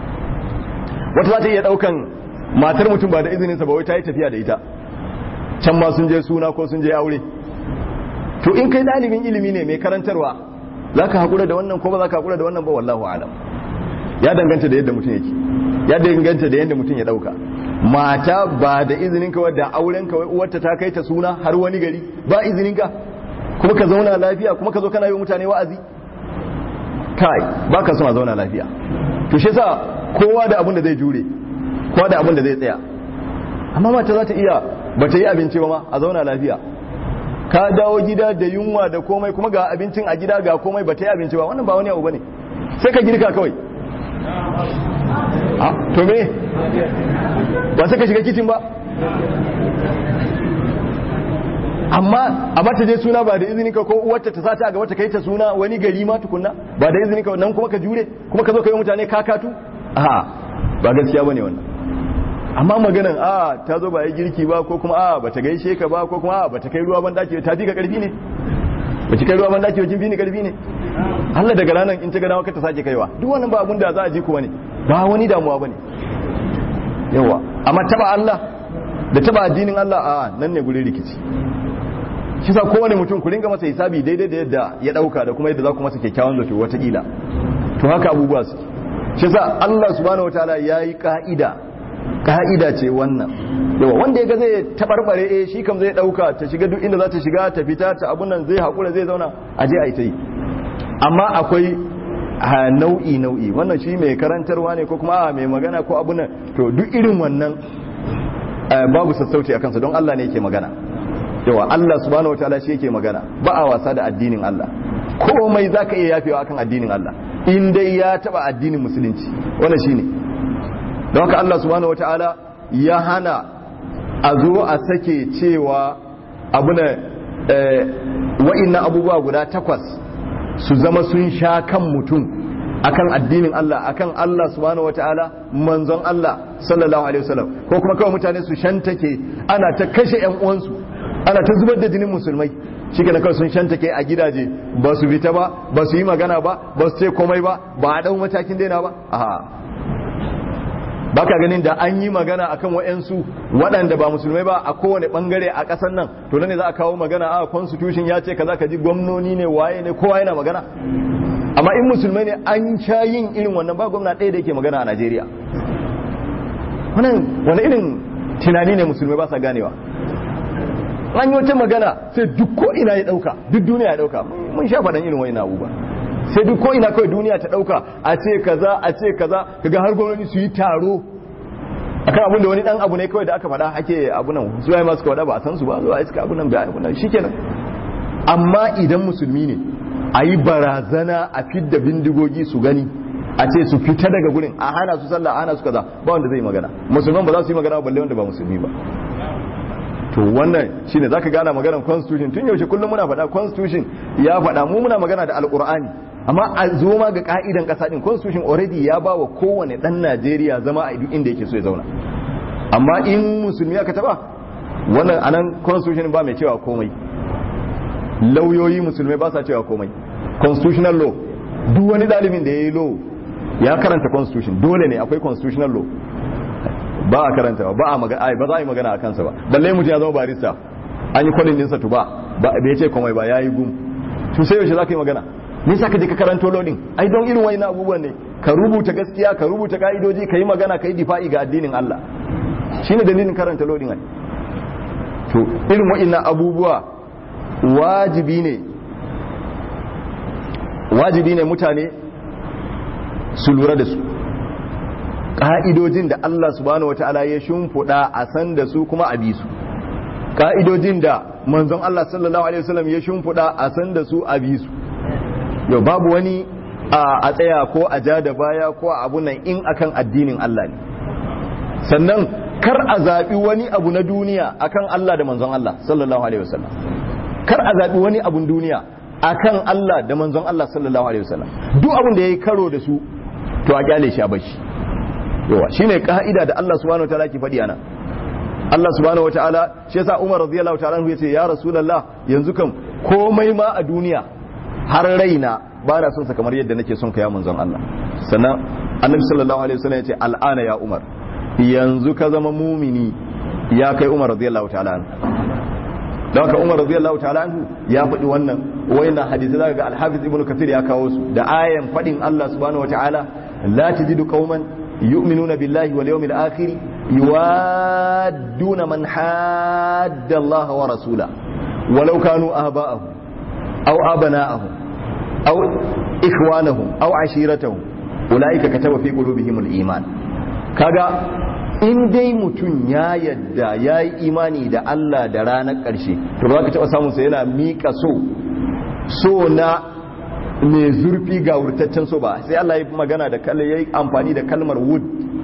wata za ta iya daukan matar mutum ba da izinin sa ba wai ta yi tafiya da ita can ma sun je suna ko sun je aure to in kai dalibin ilimi ne mai karantarwa za ka haƙura da wannan ko ba za ka haƙura da wannan ba wallahu alam ya danganta da yadda mutum yake ya danganta da yadda mutum ya ɗauka mata ba da izinin ka wadda auren ka uwarta ta kai ta suna har wani gari ba izinin ka kuma ka zauna lafiya kuma ka zo kana yi mutane wa'azi kai ba ka son a zauna lafiya to shi yasa kowa da abin da zai jure kowa da abin da zai tsaya amma mata za ta iya ba ta yi abinci ba ma a zauna lafiya ka dawo gida da yunwa da komai kuma ga abincin a gida ga komai ba ta yi abinci ba wannan ba wani abu bane sai ka girka kawai a to me ba sai ka shiga kicin ba amma a mata je suna ba da izinin ka ko uwarta ta sata a gaba ta kai ta suna wani gari ma tukunna ba da izinin ka nan kuma ka jure kuma ka zo ka yi mutane kakatu a ba gaskiya bane wannan amma maganan a ta zo ba yi girki ba ko kuma a ba ta gaishe ka ba ko kuma a ba ta kai ruwa ban daki ta fi ka karfi ne ba ki kai ruwa ban daki ba kin fi ni karfi ne Allah daga ranar in ta ga dawo ka ta sake kaiwa duk wannan ba abun da za a ji kuwa ne ba wani damuwa bane yawa amma taba Allah da taba addinin Allah a nan ne gurin rikici shi sa kowane mutum ku ringa masa hisabi daidai da yadda ya dauka da kuma yadda za ku masa kyakkyawan zato watakila to haka abubuwa su shi sa Allah subhanahu wataala yayi ka'ida ka'ida ce wannan yawa wanda ya ga zai tabarbare eh shi kam zai dauka ta shiga duk inda za ta shiga ta fita ta abun nan zai hakura zai zauna a je a yi ta yi amma akwai nau'i nau'i wannan shi mai karantarwa ne ko kuma mai magana ko abun nan to duk irin wannan babu sassauci a kansa don Allah ne yake magana yawa Allah subhanahu wataala shi yake magana ba a wasa da addinin Allah komai zaka iya yafewa akan addinin Allah in dai ya taba addinin musulunci wannan shine don haka Allah subhanahu wata'ala ya hana a zo a sake cewa abuna wa'innan abubuwa guda takwas su zama sun sha kan mutum akan addinin Allah akan Allah subhanahu wata'ala manzon Allah sallallahu alaihi wasallam ko kuma kawai mutane su shantake ana ta kashe yan uwansu ana ta zubar da jinin musulmai shi ke kawai sun shantake a gidaje ba su fita ba ba su yi magana ba ba su ce komai ba ba a ɗau matakin daina ba aha baka ganin da an yi magana akan wa'yansu waɗanda ba musulmai ba a kowane ɓangare a ƙasar nan to ne za a kawo magana a constitution ya ce kaza ka ji gwamnoni ne waye ne kowa yana magana amma in musulmai ne an sha yin irin wannan ba gwamna ɗaya da yake magana a najeriya wannan wani irin tunani ne musulmai ba sa ganewa an yi wata magana sai duk ko ina ya ɗauka duk duniya ya ɗauka mun sha faɗan irin wani abubuwa sai duk ko ina kawai duniya ta dauka a ce kaza a ce kaza kaga har gwamnati su yi taro akan abin da wani dan abu ne kawai da aka faɗa ake abu nan su ya masu kawada ba a san su ba zuwa iska abu nan bai abu nan shikenan amma idan musulmi ne a yi barazana a fidda bindigogi su gani a ce su fita daga gurin a hana su sallah a hana su kaza ba wanda zai magana musulman ba za su yi magana balle wanda ba musulmi ba to wannan shine zaka gana maganar constitution tun yaushe kullum muna faɗa constitution ya faɗa mu muna magana da alqur'ani amma a zo ma ga ka'idan kasa din constitution already ya ba wa kowane dan Najeriya zama a duk inda yake so ya zauna amma in musulmi aka taba wannan anan constitution ba mai cewa komai lauyoyi musulmai ba sa cewa komai constitutional law duk wani dalibin da ya yi law ya karanta constitution dole ne akwai constitutional law ba a karanta ba a magana ba za a yi magana a kansa ba balle mutum ya zama barista an yi kwalin dinsa to ba ba bai ce komai ba ya yi gum to sai yaushe za ka yi magana me yasa ka je ka karanto lodin ai don irin wani abubuwan ne ka rubuta gaskiya ka rubuta ka'idoji ka yi magana ka yi difa'i ga addinin Allah shine dalilin karanta lodin ai to irin wa'annan abubuwa wajibi ne wajibi ne mutane su lura da su ƙa'idojin da Allah subhanahu wa ta'ala ya shimfiɗa a san da su kuma a bi su ƙa'idojin da manzon Allah sallallahu alaihi wasallam ya shimfiɗa a san da su a bi su yau babu wani a tsaya ko a ja da baya ko a abu nan in akan addinin Allah ne sannan kar a zaɓi wani abu na duniya akan Allah da manzon Allah sallallahu alaihi wasallam kar a zaɓi wani abun duniya akan Allah da manzon Allah sallallahu alaihi wasallam duk abin da yayi karo da su to a kyale shi a bashi yawa shine ka'ida da Allah subhanahu wataala ke faɗi ana Allah subhanahu wataala shi yasa Umar radiyallahu ta'ala anhu yace ya rasulullah yanzu kam komai ma a duniya har raina ba na son sa kamar yadda nake son ka ya manzon Allah sannan annabi sallallahu alaihi wasallam yace al'ana ya Umar yanzu ka zama mumini ya kai Umar radiyallahu ta'ala anhu don haka Umar radiyallahu ta'ala anhu ya faɗi wannan wayannan hadisi zaka ga al-Hafiz Ibn Kathir ya kawo su da ayan faɗin Allah subhanahu wataala la tajidu qauman yu'minuna billahi wal yawmil akhir yuwadduna man hadda Allah wa rasula walau kanu aba'ahum aw abana'ahum aw ikhwanahum aw ashiratahum ulaika kataba fi qulubihim al-iman kaga in dai mutum ya yadda ya yi imani da Allah da ranar ƙarshe to ba ka taɓa samun sa yana miƙa so so na mai zurfi ga wurtaccen so ba sai Allah ya magana da kalmar ya yi amfani da kalmar wood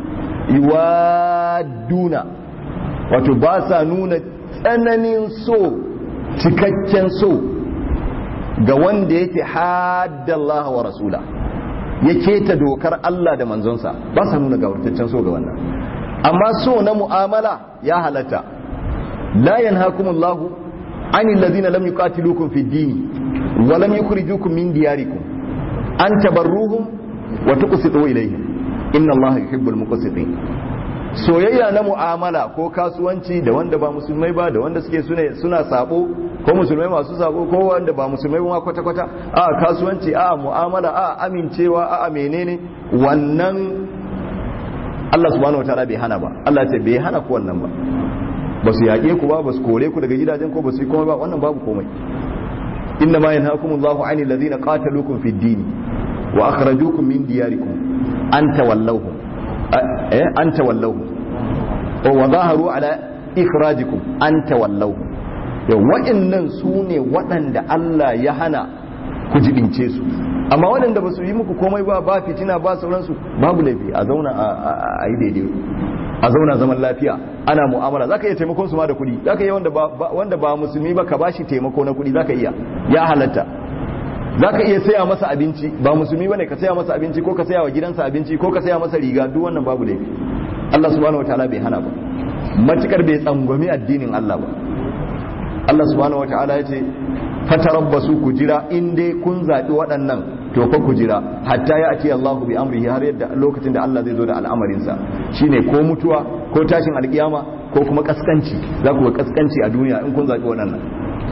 iwaduna wato ba sa nuna tsananin so cikakken so ga wanda yake haddallaha wa rasula ya keta dokar Allah da manzonsa ba sa nuna ga wurtaccen so ga wannan amma so na mu'amala ya halatta la yanhakumullahu anil ladina lam yuqatilukum fid din wa lam yukhrijukum min diyarikum an tabarruhum wa tuqsitu ilayhim inna allaha yuhibbul muqsitin soyayya na mu'amala ko kasuwanci da wanda ba musulmai ba da wanda suke suna suna sabo ko musulmai masu sabo ko wanda ba musulmai ba kwata kwata a kasuwanci a mu'amala a amincewa a menene wannan Allah subhanahu wataala bai hana ba Allah ce bai hana ku wannan ba ba su yaƙe ku ba ba su kore ku daga gidajen ko ba su yi komai ba wannan babu komai inna ma yanhaakumullahu 'anil ladhina qataluukum fid din wa akhrajuukum min diyarikum an tawallawhum eh an tawallawhum wa zaharu ala ikhrajikum an tawallawhum yau wa'annan su ne waɗanda Allah ya hana ku jibince su amma waɗanda ba su yi muku komai ba ba fitina ba sauransu babu laifi a zauna a yi daidai a zauna zaman lafiya ana mu'amala zaka iya taimakon su ma da kuɗi zaka iya wanda ba wanda ba musulmi ba ka bashi taimako na kuɗi zaka iya ya halatta zaka iya saya masa abinci ba musulmi bane ka saya masa abinci ko ka saya wa gidansa abinci ko ka saya masa riga duk wannan babu laifi Allah subhanahu wataala bai hana ba matukar bai tsangwami addinin Allah ba Allah subhanahu wataala ya ce fatarabbasu ku jira in dai kun zaɓi waɗannan to fa ku jira hatta ya ati Allahu bi amrihi har yadda lokacin da Allah zai zo da al'amarinsa shine ko mutuwa ko tashin alkiyama ko kuma kaskanci za ku ga kaskanci a duniya in kun zaɓi waɗannan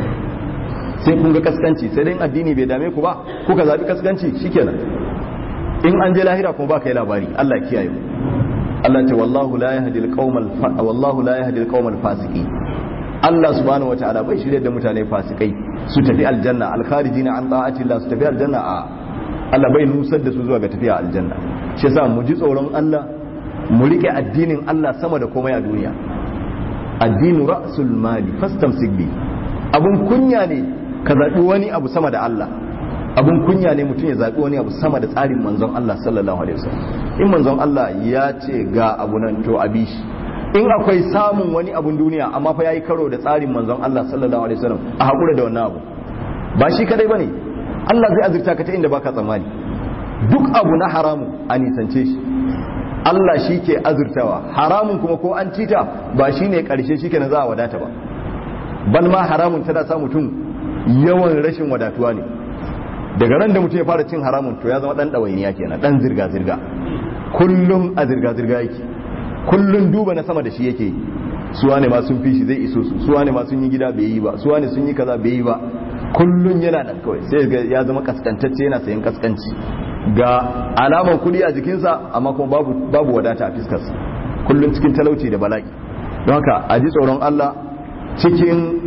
sai kun ga kaskanci sai dai addini bai dame ku ba kuka zaɓi kaskanci shikenan in an je lahira kuma ba ka yi labari Allah kiyaye Allah ce wallahu la yahdi al-qawmal wallahu la yahdi al-qawmal fasiqin Allah subhanahu wataala bai shirye da mutane fasikai su tafi aljanna alkharijina an ta'ati Allah su tafi aljanna a Allah bai nusar da su zuwa ga tafiya aljanna shi yasa mu ji tsoron Allah mu rike addinin Allah sama da komai a duniya addinu ra'sul mali fastamsik bi abun kunya ne ka zabi wani abu sama da Allah abun kunya ne mutum ya zaɓi wani abu sama da tsarin manzon Allah sallallahu alaihi wasallam in manzon Allah ya ce ga abu nan to abi shi in akwai samun wani abun duniya amma fa yayi karo da tsarin manzon Allah sallallahu alaihi wasallam a hakura da wannan abu ba shi kadai bane Allah zai azurta ka ta inda baka tsammani duk abu na haramu a nisance shi Allah shi ke azurtawa haramun kuma ko an cita ba shi ne ƙarshe shi ke na za a wadata ba ban ma haramun tana sa mutum yawan rashin wadatuwa ne daga ran da mutum ya fara cin haramun to ya zama ɗan ɗawainiya kenan ɗan zirga-zirga kullum a zirga-zirga yake kullum duba na sama da shi yake suwa ne ma sun fi shi zai iso su suwa ne ma sun yi gida bai yi ba suwa ne sun yi kaza bai yi ba kullum yana nan kawai sai ya zama kaskantacce yana sayan kaskanci ga alaman kudi a jikinsa amma kuma babu, babu wadata a fiskarsa kullum cikin talauci da bala'i don haka a ji tsoron Allah cikin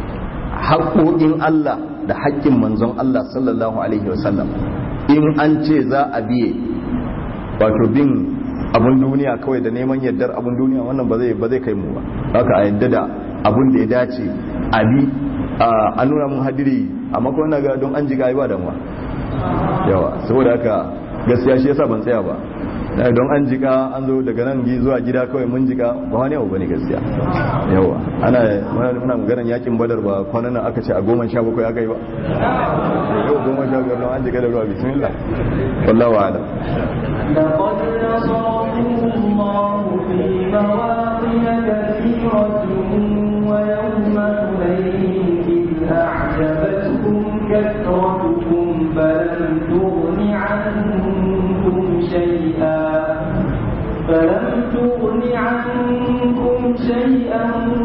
haƙoƙin Allah da haƙƙin manzon Allah sallallahu alaihi wasallam in an ce za a biye wato bin abun duniya kawai da neman yardar abun duniya wannan ba zai ba zai kai mu ba haka a yadda da abun da ya dace a bi an nuna mun hadiri amma kuma na ga don an jiga ba damuwa yawa saboda haka gaskiya shi yasa ban tsaya ba don an jika an zo daga nan zuwa gida kawai mun jika ba wani abu bane gaskiya yawa ana muna maganar yakin badar ba kwanan nan aka ce a goma sha bakwai aka yi ba yau goma sha biyar nan an jika da ruwa bismillah wallahu a'lam لقد نصركم الله في مواطن كثيرة ويوم حنين إذ أعجبتكم كثرتكم فلم تغن عنكم شيئا فلم تغن عنكم شيئا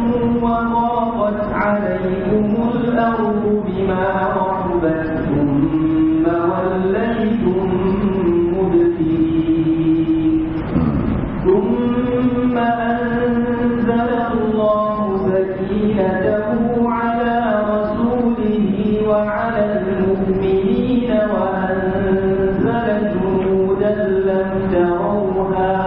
وضاقت عليكم الأرض بما رحبت ثم وليتم مدبرين ثم أنزل الله سكينته على رسوله وعلى المؤمنين وأنزل جنودا لم تروها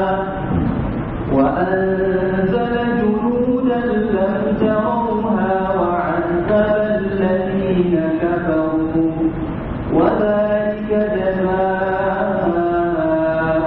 وأنزل جنودا لم تروها وعذب الذين كفروا وذلك جزاء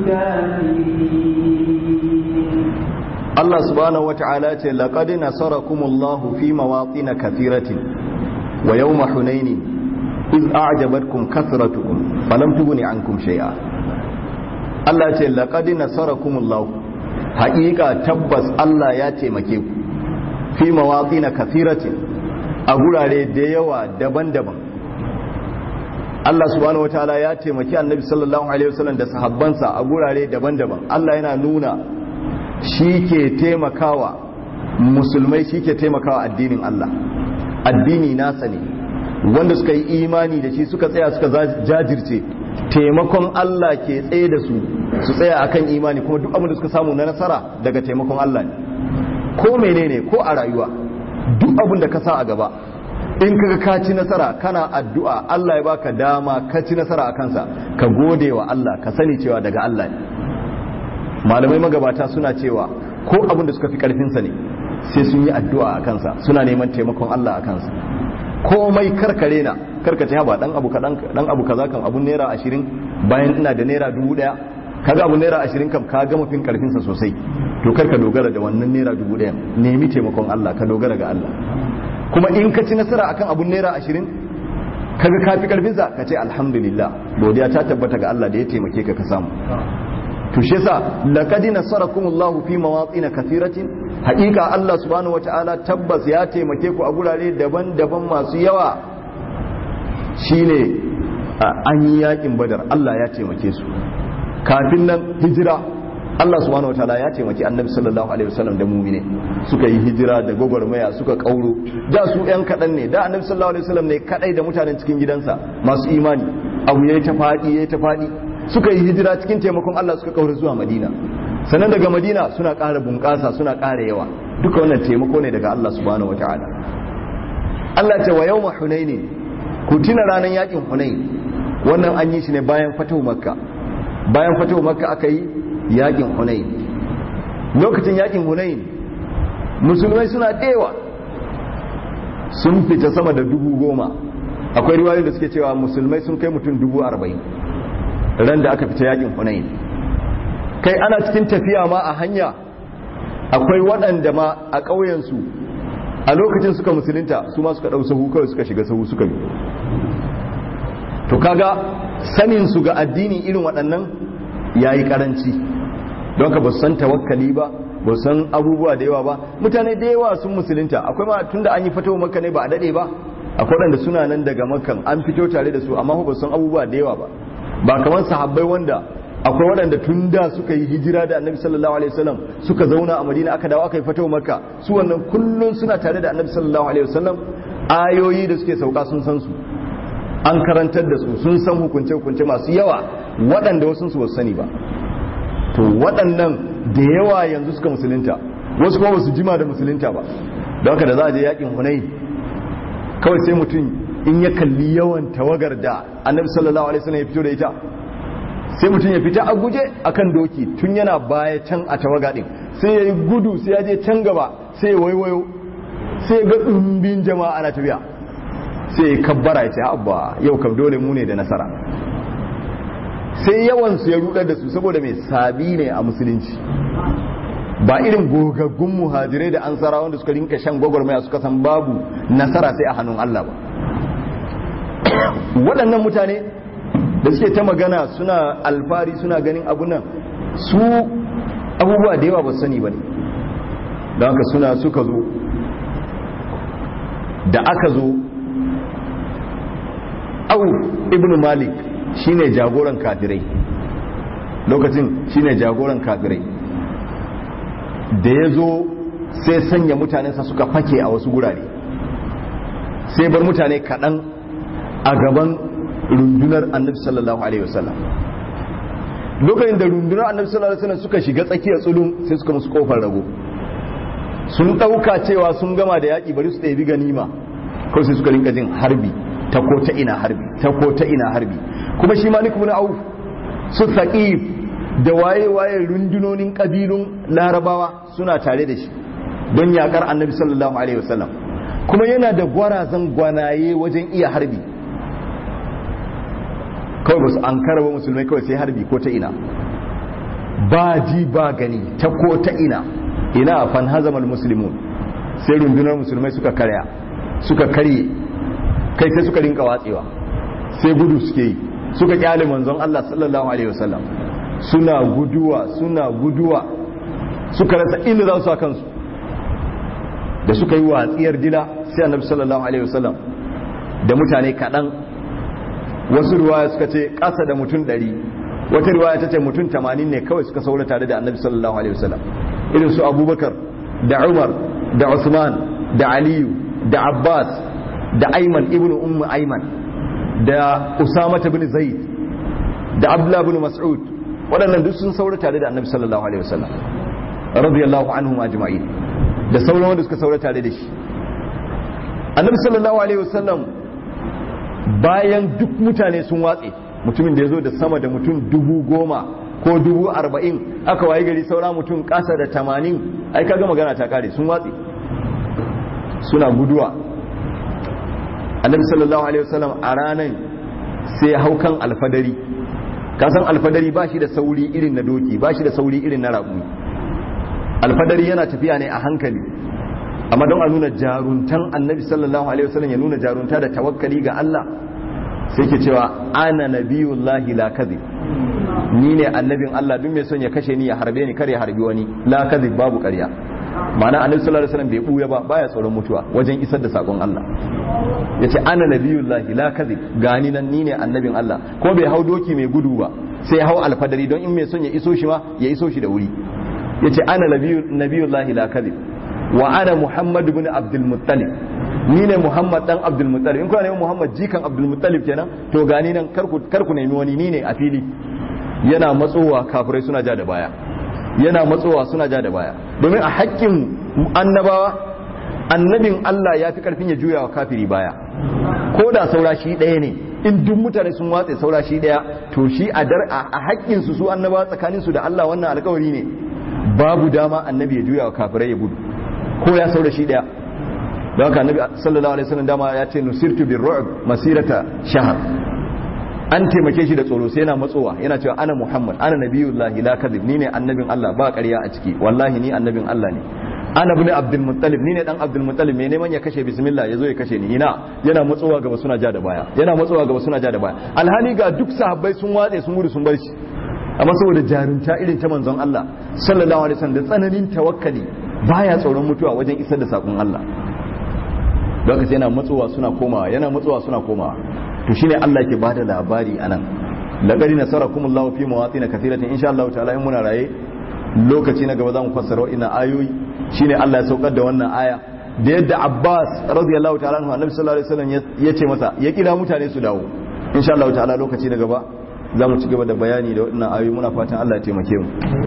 الكافرين Allah subhanahu wata'ala ce laqad nasarakumullahu fi mawatin kathiratin wa yawma hunainin iz a'jabatkum kathratukum falam tughni ankum shay'a Allah ce laqad nasarakumullahu haqiqa tabbas Allah ya taimake ku fi mawatin kathiratin a gurare da yawa daban-daban Allah subhanahu wataala ya taimaki Annabi sallallahu alaihi wasallam da sahabbansa a gurare daban-daban Allah yana nuna shi ke taimakawa musulmai shi ke taimakawa addinin Allah addini nasa ne wanda suka yi imani da shi suka tsaya suka jajirce taimakon Allah ke tsaye da su su tsaya akan imani kuma duk abin da suka samu na nasara daga taimakon Allah ne ko menene ko a rayuwa duk abin da ka sa a gaba in kaga ka ci nasara kana addu'a Allah ya baka dama ka ci nasara a kansa ka gode wa Allah ka sani cewa daga Allah ne malamai magabata suna cewa ko abin da suka fi karfinsa ne sai sun yi addu'a a kansa suna neman taimakon Allah a kansa komai karkare na karkace haba dan abu kadan dan abu kaza kan abun naira 20 bayan ina da naira 1000 kaga abun naira 20 kam ka gama fin karfinsa sosai to karka dogara da wannan naira 1000 nemi taimakon Allah ka dogara ga Allah kuma in ka ci nasara akan abun naira 20 kaga ka fi karfinsa ka ce alhamdulillah godiya ta tabbata ga Allah da ya taimake ka ka samu to shi yasa laqad nasarakumullahu fi mawatin kathiratin haqiqa Allah subhanahu wataala tabbas ya taimake ku a gurare daban-daban masu yawa shine an yi yakin badar Allah ya taimake su kafin nan hijira Allah subhanahu wataala ya taimaki annabi sallallahu alaihi wasallam da mu'mine suka yi hijira da gwagwarmaya suka kauro da su yan kadan ne da annabi sallallahu alaihi wasallam ne kadai da mutanen cikin gidansa masu imani abu yayi ta fadi yayi ta fadi suka yi hijira cikin taimakon Allah suka kaura zuwa Madina sannan daga Madina suna ƙara bunƙasa suna ƙara yawa duka wannan taimako ne daga Allah subhanahu wataala Allah ce wa yawma hunaini ku tuna ranar yakin hunain wannan an yi shi ne bayan fatahu makka bayan fatahu makka aka yi yakin hunain lokacin yakin hunain musulmai suna dewa sun fita sama da dubu goma akwai riwayoyin da suke cewa musulmai sun kai mutum dubu arba'in ran da aka fita yakin hunain kai ana cikin tafiya ma a hanya akwai waɗanda ma a ƙauyensu a lokacin suka musulunta su ma suka ɗau sahu kawai suka shiga sahu suka bi to kaga sanin su ga addini irin waɗannan yayi karanci don ka ba su san tawakkali ba ba su san abubuwa da yawa ba mutane da yawa sun musulunta akwai ma tunda an yi fito maka ne ba a dade ba akwai waɗanda suna nan daga makan an fito tare da su amma ba su san abubuwa da yawa ba ba kamar sahabbai wanda akwai waɗanda tun da suka yi hijira da annabi sallallahu alaihi wasallam suka zauna a madina aka dawo aka yi fito maka su wannan kullun suna tare da annabi sallallahu alaihi wasallam ayoyi da suke sauka sun san su an karantar da su sun san hukunce-hukunce masu yawa waɗanda wasu su sani ba to waɗannan da yawa yanzu suka musulunta wasu kuma basu jima da musulunta ba don haka da za a je yakin hunai kawai sai mutum in ya kalli yawan tawagar da annabi sallallahu alaihi wasallam ya fito da ita sai mutum ya fita a guje akan doki tun yana baya can a tawaga din sai ya yi gudu sai ya je can gaba sai ya waiwayo sai ya ga ɗumbin jama'a ana tafiya sai ya kabbara ya ce abba yau kam dole mu ne da nasara sai yawan su ya rudar da su saboda mai sabi ne a musulunci ba irin gogaggun muhajirai da ansara wanda suka rinka shan gwagwarmaya suka san babu nasara sai a hannun Allah ba waɗannan mutane da suke ta magana suna alfari suna ganin abunan su abubuwa da yawa ba sani ba ne don haka suna suka zo da aka zo au ibn malik shine jagoran kafirai lokacin shine jagoran kafirai da ya zo sai sanya mutanensa suka fake a wasu gurare sai bar mutane kaɗan a gaban rundunar annabi sallallahu alaihi wasallam lokacin da rundunar annabi sallallahu alaihi wasallam suka shiga tsakiyar tsulun sai suka musu kofar rago sun ɗauka cewa sun gama da yaƙi bari su ɗebi ganima kawai sai suka rinka jin harbi ta ko ta ina harbi ta ko ta ina harbi kuma shi malik ibn auf su saqif da waye waye rundunonin kabilun larabawa suna tare da shi don yakar annabi sallallahu alaihi wasallam kuma yana da gwarazan gwanaye wajen iya harbi kawai ba su an karaba musulmai kawai sai harbi ko ta ina ba ji ba gani ta ko ta ina ina fan hazamal muslimun sai rundunar musulmai suka karya suka karye kai sai suka rinka watsewa sai gudu suke yi suka kyale manzon Allah sallallahu alaihi wasallam suna guduwa suna guduwa suka rasa inda za su sa kansu da suka yi watsiyar dila sai annabi sallallahu alaihi wasallam da mutane kaɗan wasu ruwaya suka ce ƙasa da mutum ɗari wata riwaya ta ce mutum tamanin ne kawai suka saura tare da annabi sallallahu alaihi wasallam irin su abubakar da umar da usman da aliyu da abbas da aiman ibnu ummu aiman da usama bin zaid da abdullah bin mas'ud waɗannan duk sun saura tare da annabi sallallahu alaihi wasallam radiyallahu anhum ajma'in da sauran wanda suka saura tare da shi annabi sallallahu alaihi wasallam bayan duk mutane sun watse mutumin da ya zo da sama da mutum dubu goma ko dubu arba'in aka waye gari saura mutum ƙasa da tamanin ai kaga magana ta kare sun watse suna guduwa annabi sallallahu alaihi wasallam a ranar sai hau kan alfadari kasan alfadari ba shi da sauri irin na doki ba shi da sauri irin na raƙumi alfadari yana tafiya ne a hankali amma don a nuna jaruntan annabi sallallahu alaihi wasallam ya nuna jarunta da tawakkali ga Allah sai ke cewa ana nabiyullahi la kadhib ni ne annabin Allah duk mai son ya kashe ni ya harbe ni kare harbi wani la kadhib babu ƙarya ma'ana annabi sallallahu alaihi wasallam bai buya ba baya tsoron mutuwa wajen isar da sakon Allah yace ana nabiyullahi la kadhib gani nan ni ne annabin Allah ko bai hau doki mai gudu ba sai hau alfadari don in mai son ya iso shi ma ya iso shi da wuri yace ana nabiyullahi la kadhib wa ana muhammad ibn abdul muttalib ni ne muhammad dan abdul muttalib in kuna neman muhammad jikan abdul muttalib kenan to gani nan karku karku nemi wani ni ne a fili yana matsowa kafirai suna ja da baya yana matsowa suna ja da baya domin a haƙƙin annabawa annabin Allah ya fi karfin ya juya wa kafiri baya ko da saura shi ɗaya ne in duk mutane sun watse saura shi ɗaya to shi a dar a haƙƙin su su annabawa tsakanin su da Allah wannan alƙawari ne babu dama annabi ya juya wa kafirai ya gudu ko ya saura shi ɗaya don haka annabi sallallahu alaihi wasallam dama ya ce nusirtu bir ru'b masirata shahr an taimake shi da tsoro sai yana matsowa yana cewa ana muhammad ana nabiyullahi la kadhib ni ne annabin Allah ba ƙarya a ciki wallahi ni annabin Allah ne ana bin abdul muttalib ni ne dan abdul muttalib me neman ya kashe bismillah yazo ya kashe ni ina yana matsowa gaba suna ja da baya yana matsowa gaba suna ja da baya alhali ga duk sahabbai sun watse sun gudu sun bar shi amma saboda jarunta irin ta manzon Allah sallallahu alaihi wasallam da tsananin tawakkali baya tsoron mutuwa wajen isar da sakon Allah don haka yana matsowa suna komawa yana matsowa suna komawa to shine Allah ke bada labari anan laqad nasarakumullahu fi mawatin kathiratin insha Allah ta'ala in muna raye lokaci na gaba zamu fassara wa'ina ayoyi shine Allah ya saukar da wannan aya da yadda Abbas radiyallahu ta'ala anhu Annabi sallallahu alaihi wasallam ya ce masa ya kira mutane su dawo insha Allah ta'ala lokaci na gaba zamu ci gaba da bayani da waɗannan ayoyi muna fatan Allah ya taimake mu